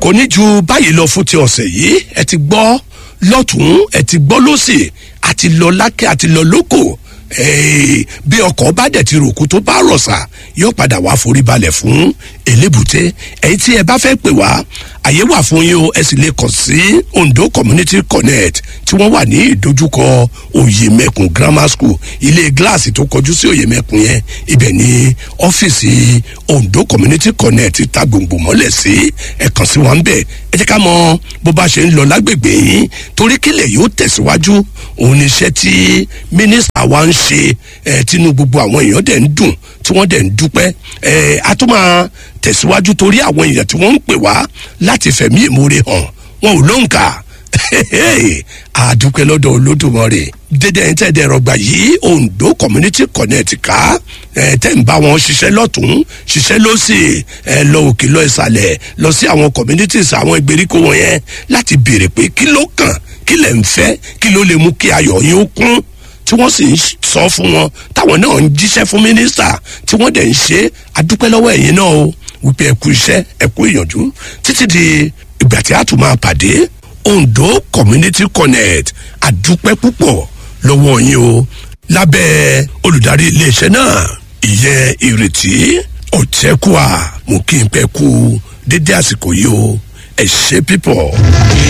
kò ní ju báyìí lọ fún ti ọ̀sẹ̀ yìí ẹ ti gbọ́ lọ́tún ẹ ti gbọ́ lọ́sì àti lọ lákẹ́ àti lọ lóko Hey, bí ọkọ̀ bá dẹ̀ ti ròkú tó bá rọ̀ṣà yóò padà wá forí balẹ̀ fún elébùté èyí tí ẹ bá fẹ́ pè wá àyè wà fún yín o ẹ sì lè kàn sí ondo community connect tí wọ́n wà ní ìdojúkọ oyèmẹkùn grammar school ilé gíláàsì tó kọjú sí oyèmẹkùn yẹn ibẹ̀ ní ọ́fíìsì ondo community connect ta gbòǹgbò mọ́lẹ̀ sí ẹ kàn sí wa ń bẹ̀ ẹ jẹ́ ká mọ bó bá ṣe ń lọ lágbègbè yín torí kílẹ̀ yóò tẹ̀síwájú òun ni iṣẹ́ tí mínísítà wa ń ṣe ẹ tinú gbogbo àwọn èèyàn dẹ̀ ń dùn tí wọ́n dẹ̀ ń dúpẹ́ ẹ a tún máa tẹ̀síwájú torí àwọn èèyàn tí wọ́n ń pè wá láti fẹ̀mí ìmoore hàn wọn ò lóǹkà àdúpẹ́ lọ́dọ̀ olódùmarè dédé ẹ̀ ń tẹ̀ dẹ̀rọ̀ gbà yìí ondo community connect ká ẹ̀ tẹ̀ ń bá wọn ṣiṣẹ́ lọ́tún ṣiṣẹ́ lọ́sì ẹ̀ lọ òkè lọ ìsàlẹ̀ lọ sí àwọn communities àwọn ìgbèríko wọn yẹn láti béèrè pé kí ló kàn kí lẹ̀ ń fẹ́ kí ló lè mú kí ayọ̀ yín ó kún tí wọ́n sì ń sọ fún wọn táwọn náà ń jíṣẹ́ fún mínísítà tí wọ́n dẹ̀ ń ṣe adúpẹ́ lọ́wọ́ ẹ̀yin náà o wípé ẹ kú iṣẹ́ ẹ kú ìyànjú títí di ìgbà tí a tún máa pàdé ondo community connect adúpẹ́ púpọ̀ lọ́wọ́ yín o lábẹ́ olùdarí iléeṣẹ́ náà ìyẹn ìrètí ọ̀tẹ́kùà mú kí n pẹ́ kú dédé àsìkò yìí o ẹ ṣe pípọ̀.